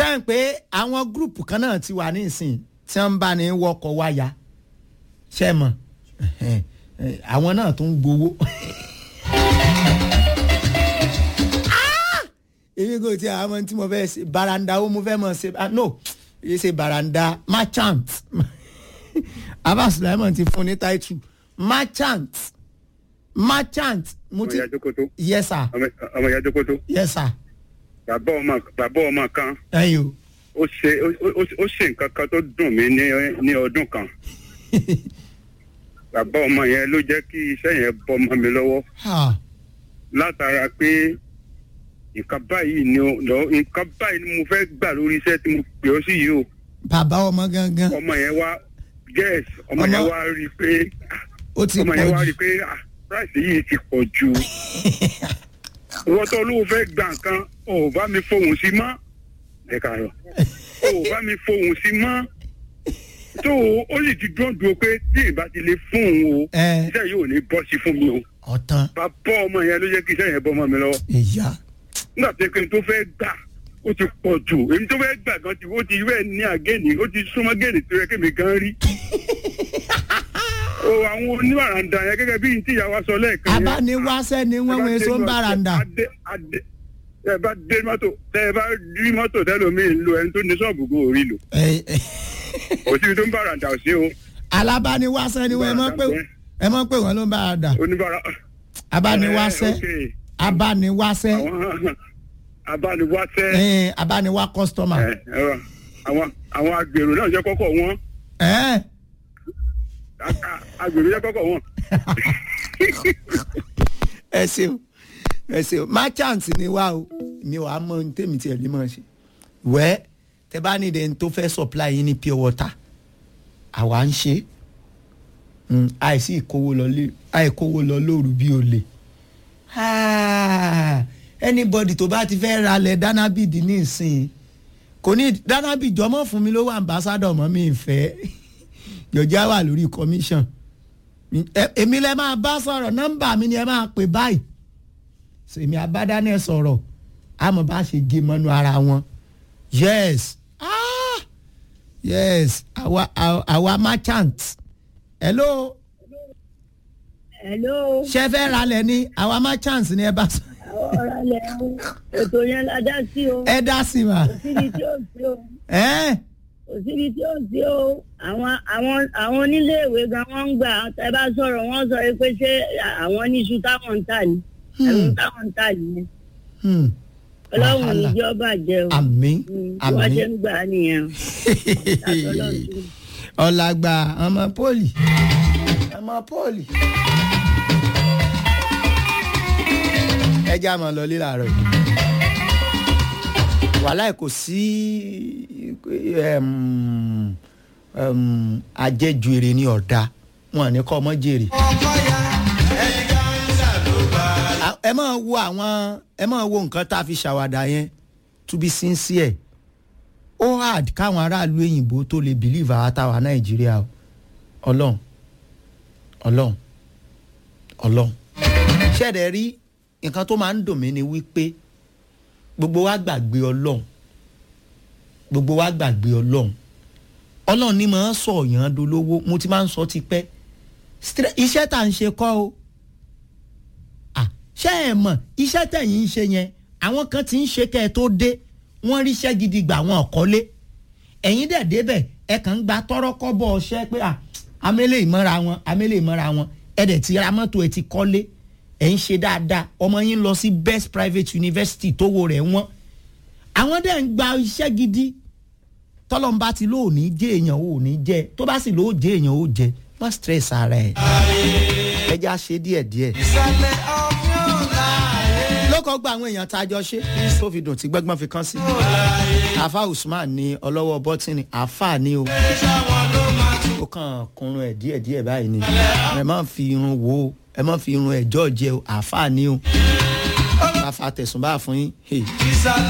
sẹ́yìn pé àwọn gúrùpù kan náà ti wà ní ìsìn tí wọ́n ń bá ní wọkọ̀ wáyà ṣe mọ̀ ẹ̀hẹ́n, ẹ̀, àwọn náà tún ń gbowó. Ah! èmi kò tí àwọn ọmọ tí mo fẹ́ ṣe baranda ó mo fẹ́ mọ̀ ṣe ah, no èyí ṣe baranda merchant abba sulaiman ti fún ní title merchant merchant mo ọmọ ti ìyá jókòtó yes sir ọmọ- ọmọ ìyá jókòtó yes sir bàbá ọmọ bàbá ọmọ kan ẹ̀yin o. ó ṣe ó- ó ó ṣe nǹkan kan tó dùn mí ní ní ọdún kan bàbá ọmọ yẹn ló jẹ́ kí iṣẹ́ yẹn bọ́ ọmọ mi lọ́wọ́ Ha. látara pé nǹkan báyìí ni ó- lọ nǹkan báyìí ni mo fẹ́ gbà lórí iṣẹ́ tí mo pè ọ́ sí yìí o bàbá ọmọ gangan ọmọ yẹn wá yes ọmọ Ọmọ- yẹn wá rí i pé ó ti ọmọ yẹn wá pọ̀ rí jù i pé ah price yìí ti pọ̀ jù ìwọ́n tó olówó fẹ́ gbà nǹkan ò bá mi fohùn sí mọ́ ẹ kàárọ̀ ò bá mi fohùn sí mọ́ tó ó sì ti dúró dúró pé tí ìbá ti lè fún òun o ẹ iṣẹ́ yìí ò ní bọ́ sí fún mi o ọ̀tán bàbá ọmọ yẹn ló jẹ́ kí iṣẹ́ yẹn bọ́ ọmọ mi lọ́wọ́ ìyá nígbà tó yẹ kí n tó fẹ́ gbà ó ti pọ̀ jù èmi tó fẹ́ gbà gan ti ó ti rẹ̀ ní àgẹ́ni ó ti súnmọ́ gẹ́ni tó yẹ kí mi gan rí. o àwọn oníbàràǹdà yẹn gẹ́gẹ́ bí n tí ìyá wa sọ lẹ́ẹ̀kan yẹn. abániwáṣẹ́ ni wọ́n wọ́n èso ń bàràǹdà Adé adé tẹ bá dé mọ́tò tẹ bá rí mọ́tò tẹlomi ń lo ẹni tó ní sọ́ọ̀bù kó orí lò Ẹ- ẹ- kò síbi tó ń bàràǹdà ò sí o alábániwáṣẹ́ ni wọ́n ẹ mọ̀ pé ẹ mọ̀ pé wọ́n ló ń bàràǹdà oníbàrà. abániwáṣẹ́ ẹ, ok. abániwáṣẹ́ àwọn abániwáṣẹ́ ẹ, abániwá kọ́sítọ́mà ẹ, ẹ, àwọn àwọn agbèrò náà jẹ́ kọ́kọ́ wọn ẹ A- a- agbèrò jẹ́ kọ́kọ́ wọn. ẹ ṣeun ẹ ṣeun merchant ni wá o mi ò á mọ ohun tèmi tiẹ̀ lè mọ̀ ṣe wẹ́ tẹ bá ní ìdẹ́ni tó fẹ́ supply yín ní pure water àwa ń ṣe Mm, àìsí ìkówó lọ lé àìkówó lọ lóru bí olè Ah, anybody tó bá ti fẹ́ ralẹ̀ danabid ní ìsìn kò ní danabid jọmọ́ fún mi ló wà ambassador mọ́ mi ìfẹ́ jọjá wà lórí commission Ẹ- èmi lẹ máa bá sọ̀rọ̀ nọ́mbà mi ni ẹ máa pè báyìí sèmi abádánẹ sọ̀rọ̀ àmọ́ bá ṣe gé mọ́nú ara wọn yes ah yes àwa àwa- àwa merchant hello hello ṣe fẹ́ ralẹ̀ ni àwa merchant ni ẹ bá sọ ọ̀rọ̀ alẹ́ o ètò yẹn la dá sí o ẹ dá sí ma kò síbi tí ó sí o ẹ kò síbi tí ó sí o àwọn àwọn àwọn oníléèwé gan wọ́n ń gbà ẹ bá sọ̀rọ̀ wọ́n sọ pé ṣé àwọn níṣu táwọn ń tà ní ẹ̀rù táwọn ń tà nìyẹn hmm. ọlọ́run Wàhálà. níjọba jẹ́ o àmín Mm, bí wọ́n ṣe àmín ń gbà á nìyẹn Ọlọ́run sí. ọ̀làgbà ọmọ pọ́ọ̀lì ọmọ pọ́ọ̀lì. ẹ já máa lọ lílà rẹ wàhálà kò sí em, em, àjẹjù èrè ní ọ̀dà wọn ní kọ́ ọmọ jèrè. À- ẹ máa wo àwọn ẹ máa wo nǹkan tá a fi ṣàwàdà yẹn to be sincere ó hard káwọn aráàlú òyìnbó tó lè believe àwọn táwa nàìjíríà o ọlọ́run ọlọ́run ọlọ́run ṣẹ̀dẹ̀ rí nǹkan tó máa ń dùn mí ni wípé gbogbo wa gbàgbé ọlọ́run gbogbo wa gbàgbé ọlọ́run ọlọ́run ni máa ń sọ ọ̀yàn dolówó mo ti máa ń sọ tipẹ́ Stre- iṣẹ́ tá à ń ṣe kọ́ o à ṣé ẹ mọ̀ iṣẹ́ tẹ̀yìn ń ṣe yẹn àwọn kan ti ń ṣe kẹ́ ẹ tó dé wọ́n ríṣẹ́ gidi gbà wọn ọ̀kọ́lé ẹ̀yin dẹ̀ débẹ̀ ẹ kàn ń gba tọ́rọ́kọ́ bọ̀ ọṣẹ́ pé à amẹ́lẹ̀ ìmọ̀ra wọn amẹ́lẹ̀ ìmọ̀ra wọn ẹ dẹ̀ ti ra mọ́tò ẹ ti kọ́lé ẹ̀ ń ṣe dáadáa ọmọ yín lọ sí best private university tówó rẹ̀ wọ́n àwọn dẹ̀ ń gba iṣẹ́ gidi tọ́lọ́mbà ti lóòní jẹ́ èèyàn ò ní jẹ́ tó bá sì lóò jẹ́ èèyàn ó jẹ́ má stress ara ẹ̀ ẹ já ṣe díẹ̀díẹ̀ lókọ̀ gba àwọn èèyàn tá a jọ ṣe tó fi dùn tí gbẹ́gbọ́n fi kán sí. àfa usman ní ọlọ́wọ́ bọ́tìnì àfa ni o. ó kàn kunrun ẹ̀ díẹ̀díẹ̀ báyìí ni ẹ má fi irun wo o, ẹ má fi irun ẹ̀ jọ́ọ̀jẹ́ o àfa ni o. bá fa tẹ̀sùn bá fún yín. hey.